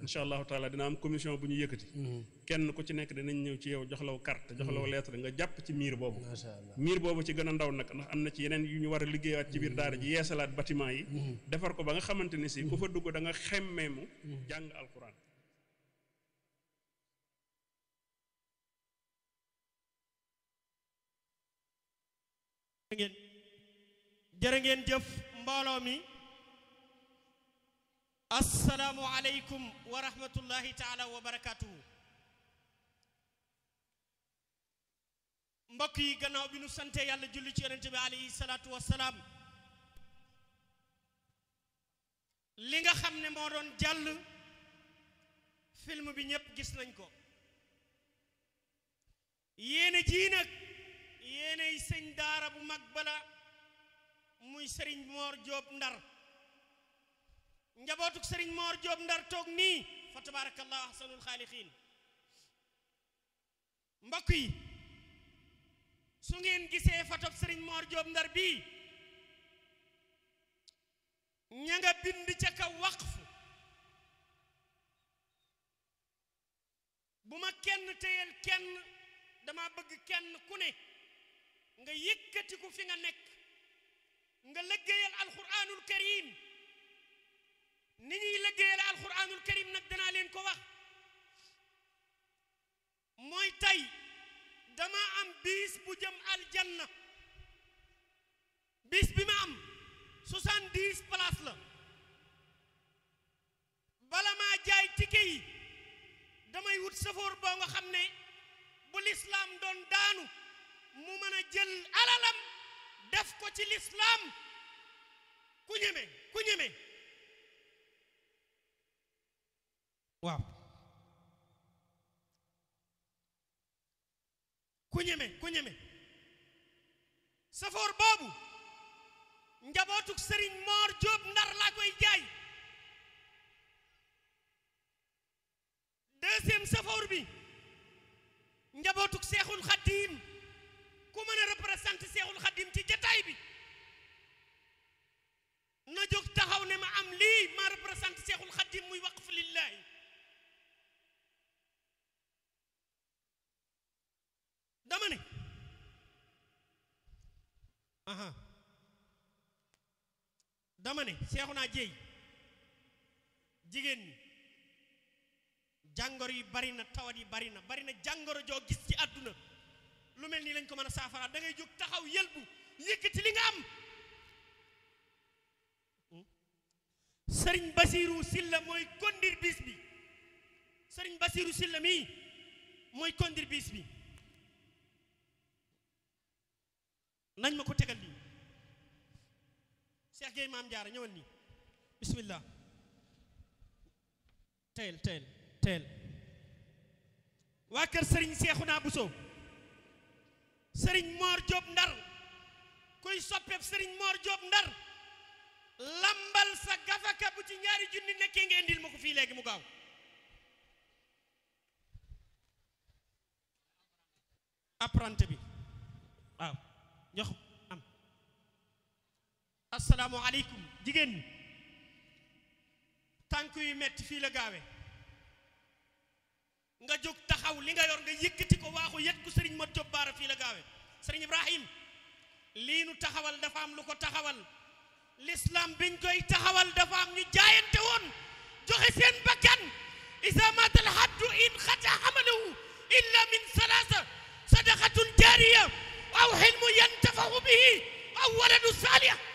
incha allahu taala dina am commission bu ñu yëkkati kenn ku ci nekk dinañ ñëw ci yow jox law carte jox law lettre nga jàpp ci miir boobu macha allah miir boobu ci gën a ndaw nag ndax am na ci yeneen yu ñu war a liggéeyaat ci biir daara ji yeesalaat bâtiment yi defar ko ba nga xamante ni si ku fa dugg da nga xemmeemu jàng alquran ngeen jërë ngeen jëf mbooloo mi asalaamu aleykum wa rahmatullahi taala wa barakatuhu mbokk yi gannaaw bi nu sante yàlla julli ci yonente bi alayhi salaatu wasalaam li nga xam ne moo doon jàll film bi ñépp gis nañ ko yéene jii nag yéeney sëñ daara bu mag bala muy sëriñ moor jóob ndar njabootuk sëriñ moor jóob ndar toog nii fa tabarakallah ahsanul xaaliqiin mbokk yi su ngeen gisee fatob sëriñ moor jóob ndar bii ña nga bind ca kaw waqf bu ma kenn téyel kenn dama bëgg kenn ku ne nga yëkkatiku fi nga nekk nga liggéeyal alquranul karim ni ñuy liggéeyal alquranul karim nag danaa leen ko wax mooy tey dama am biis bu jëm aljanna biis bi ma am soixante-dix place la bala maa jaay tike yi damay wut safoor boo nga xam ne bu lislaam doon daanu mu mën a jël alalam def ko ci lislaam ku ñeme ku ñeme waaw ku ñeme ku ñeme safoor boobu njabootuk sëriñ moor jóob ndar laa koy jaay deuxième safoor bi njabootuk seexul xaddiim ku mën a représenté seexul xaddiim ci jataay bi na jóg taxaw ne ma am lii ma représenté seexul xaddiim muy waqf lillaahi dama ne aha dama ne seexu naa jéey jigéen ñi jàngoro yi bari na tawat yi bari na bari na jàngoro joo gis ci àdduna lu mel nii lañ ko mën a saafara da ngay jóg taxaw yëlbu yëkkati li nga am sëriñ basiiru silla mooy kondir bis bi sëriñ basiiru silla mii mooy kondir bis bi nañ ma ko tegal nii Cheikh Gueye maam jaara ñëwal nii bismillah teel teel teel waa kër sëriñ Seexuna Buso sëriñ Moor Jóob Ndar kuy soppeeb sëriñ Moor Jóob Ndar lambal sa gafaka bu ci ñaari junni nekkee nga indil ma ko fii léegi mu gaaw apprenti bi waaw jox am asalaamu aleykum jigéen ñi tànk yu metti fii la gaawe nga jóg taxaw li nga yor nga yëkkati ko waaxu yet ku sëriñ Mat Jóob Baara fii la gaawe sëriñ Ibrahim lii nu taxawal dafa am lu ko taxawal l'islam biñ koy taxawal dafa am ñu jaayante woon joxe seen bakkan isa matal haddu in xata amalahu illa min salaasa sadaqatun jaariya aw xilmu yantafahu bihi aw waladu saalih